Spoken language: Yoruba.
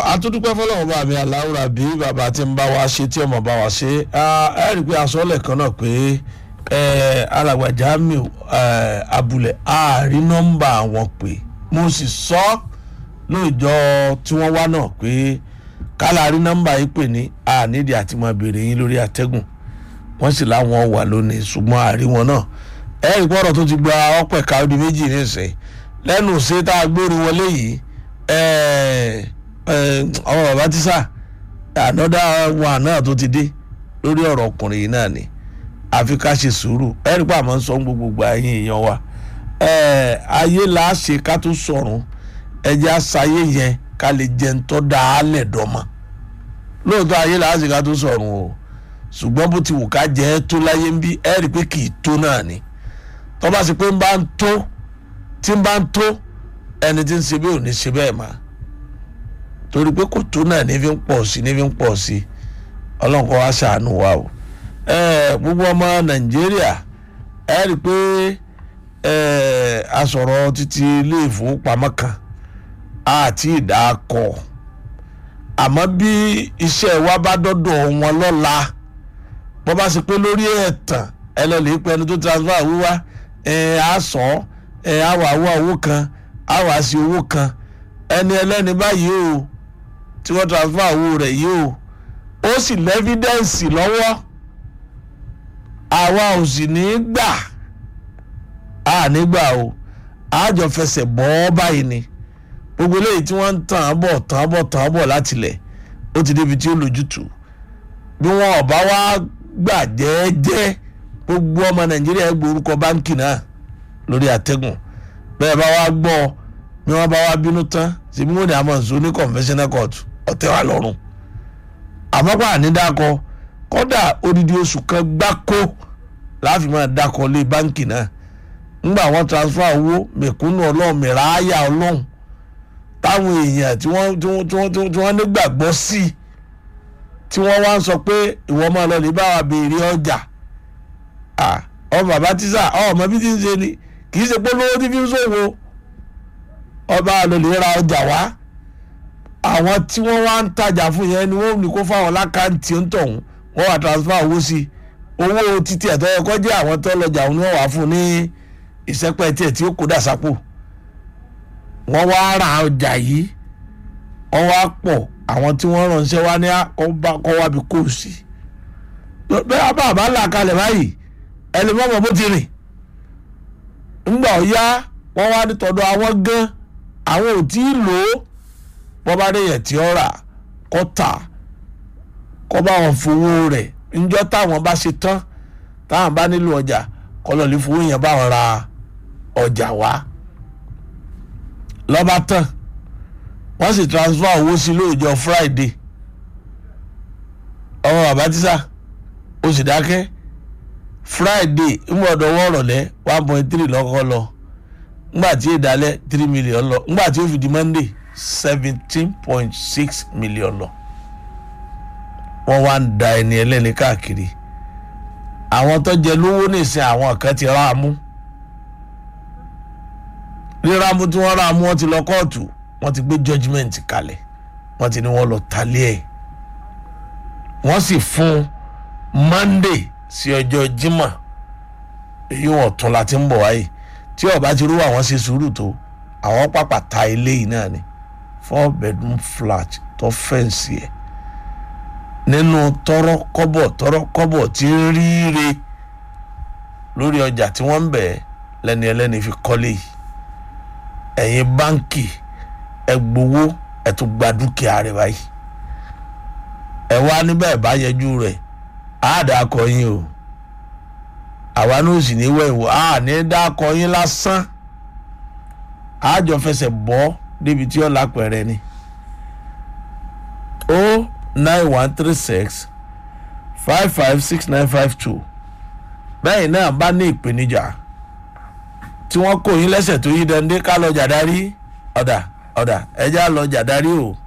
àtúndúpẹ́ fọlọ́wọ́n bá mi aláwùrà bí bàbá tí ń bá wa ṣe tí ọmọ bá wa ṣe ẹ rí i pé aṣọ́lẹ̀ kan náà pé alàgbà Jamiu abúlé ààrí nọ́mbà wọn pé mo sì sọ lóòjọ́ tí wọ́n wá náà pé kálá rí nọ́mbà yìí pè ní ànídìí àti máa béèrè yín lórí àtẹ́gùn wọ́n sì láwọn wà lónìí ṣùgbọ́n àrí wọn náà ẹ rí i pé ọ̀rọ̀ tó ti gba ọ̀pẹ̀ káwọ́dì méjì nísìnyí lẹ́nu ṣe tá a gbórí wọlé yìí ọmọ bàbá tíṣà ànọ́dá wa náà tó ti dé lórí ọ̀rọ̀ ọkùnrin yìí náà ni àfi ká ṣe sùúrù ẹ̀rí pa àmọ́ ń sọ gbogbo ẹ̀yìn èèyàn wa ayé là á ṣe ká tó sọ̀rùn ẹ̀jẹ̀ àṣàyè yẹn ká lè jẹun tó dá a lẹ̀ dọ́mọ lóòótọ́ ayé là á ṣe ká tó sọ̀rùn o ṣùgbọ́n bó ti wù ká jẹ́ ẹ́ tó láyé ń bí ẹ̀rí pé kì í tó náà ni tó bá ṣe pé ń bá ń tó tí ń bá ń tó ẹni tí ń ṣe bẹ́ẹ̀ ò ní ṣe bẹ́ẹ̀ máa torí pé kò tó náà ní fi ń pọ̀ sí ní fi ń pọ̀ sí ọlọ́run kó wá ṣàánú wa o gbogbo ọmọ nàìjíríà ẹ rí i pé a sọ̀rọ̀ títí ilé ìfowópamọ́ kan àti ìdákọ̀ àmọ́ bí iṣẹ́ wa bá dọ́dọ̀ wọn lọ́la bó bá ṣe pé lórí ẹ̀tàn ẹ lọ lè pẹ́ ẹni tó transfer wíwá á sọ ẹ á wà wá owó kan á wà sí owó kan ẹni ẹlẹ́ni báyìí o tí wọ́n transfer owó rẹ̀ yìí o ó sì lẹ́fídẹ́ǹsì lọ́wọ́ àwa ò sì ní í gbà á nígbà o àjọ fẹsẹ̀ bọ́ ọ́ báyìí ni gbogbo eléyìí tí wọ́n ń tàn án bọ̀ tàn án bọ̀ tàn án bọ̀ látilẹ̀ ó ti débi tí ó lójútùú bí wọn ò bá wá gbà jẹ́ẹ́jẹ́ gbogbo ọmọ nàìjíríà gbórúkọ báńkì náà lórí àtẹ̀gùn bẹ́ẹ̀ bá wá gbọ́ ọ bí wọ́n bá wá bínú tán síbi wọn ni a máa ń so ní conventional court ọ̀tẹ̀ wa lọ́rùn àmọ́pá ànídàkọ kọ́dà odidi oṣù kan gbáko láàfin máa dákọ lé báńkì náà ńgbà wọ́n transfer owó mẹ̀kúnnù ọlọ́run mẹ̀ráyà ọlọ́run táwọn èèyàn tí wọ́n tí wọ́n nígbàgbọ́ sí tí wọ́n wá ń sọ pé ìwọ máa lọ lè bá wa béèrè ọjà ọmọ bàbá tíṣà ọmọ bí ti ń ṣe ni kì í ṣe pé lówó tí fi ń ṣòwò ọba àlòlè ra ọjà wá àwọn tí wọ́n wá ń tajà fún yẹn ni wọ́n ní kó fáwọn lákàntì ń tọ̀hún wọ́n wá transfer owó sí owó títí ẹ̀tọ́ yẹ kó jẹ́ àwọn tó lọ́jà òun ni wọ́n wá fún ní ìsẹ́pẹ́ tiẹ̀ tí ó kó dà sápò wọ́n wá ra ọjà yìí wọ́n wá pọ̀ àwọn tí wọ́n ránṣẹ́ wá ní kọ́ wá bí kò sí bẹ́ẹ̀ bá àbá là kalẹ̀ báyìí ẹni mọ́mọ́ bó ti rìn ńgbà ọ̀yá wọ́n wá ní tọ̀dọ̀ àwọn gan àwọn ò tí ì lò ó bọ́ bá dé yẹn tí ó rà kọ́ tà kọ́ bá wọn fowó rẹ̀ ńjọ́ táwọn bá ṣe tán táwọn bá nílò ọjà kọ́ lọ́ọ́ lè fowó yẹn bá wọn ra ọjà wá lọ́ba tán wọ́n sì transfer owó sí lóòjọ́ Friday ọmọ bàbá tíṣà ó sì dákẹ́ Friday ńgbọ̀dọ̀ wọ́ọ̀rọ̀ lẹ́ one point three lọ́kọ́ lọ ngbà tí ìdálẹ́ three million lọ ngbà tí ó fi di Monday seventeen point six million lọ wọ́n wá ń da ẹni ẹlẹ́ni káàkiri àwọn tó jẹ lówó nìsín àwọn kan ti rà á mú rírà mú tí wọ́n rà á mú wọ́n ti lọ kóòtù wọ́n ti gbé judgement kalẹ̀ wọ́n ti ní wọ́n lọ talẹ̀ ẹ̀ wọ́n sì fún Monday sí ọjọ́ Jímọ̀ èyí wọ́n tún láti ń bọ̀ wáyé tí ọba ti rú àwọn ṣe sùúrù tó àwọn pàpà ta ilé yìí náà ni four bedroom flat tó fẹ́ǹsì ẹ̀ nínú tọrọ kọ́bọ̀ tọrọ kọ́bọ̀ tí ń ríire lórí ọjà tí wọ́n ń bẹ̀ lẹ́ni ẹlẹ́ni fi kọ́lé yìí ẹ̀yin báńkì ẹ gbowó ẹ tún gba dúkìá rẹ̀ báyìí ẹ wá níbẹ̀ bá yẹjú rẹ̀ àádá kọ yín o àwa náà sì ní wẹ̀wò a ní dákọ yín lásán àjọ fẹsẹ̀ bọ́ débi tí ó lápẹ̀rẹ̀ ni o nine one three six five five six nine five two bẹ́ẹ̀ náà bá ní ìpèníjà tí wọ́n kó yín lẹ́sẹ̀ tó yí dande ká lọ jàdarí ọ̀dà ọ̀dà ẹja lọ jàdarí o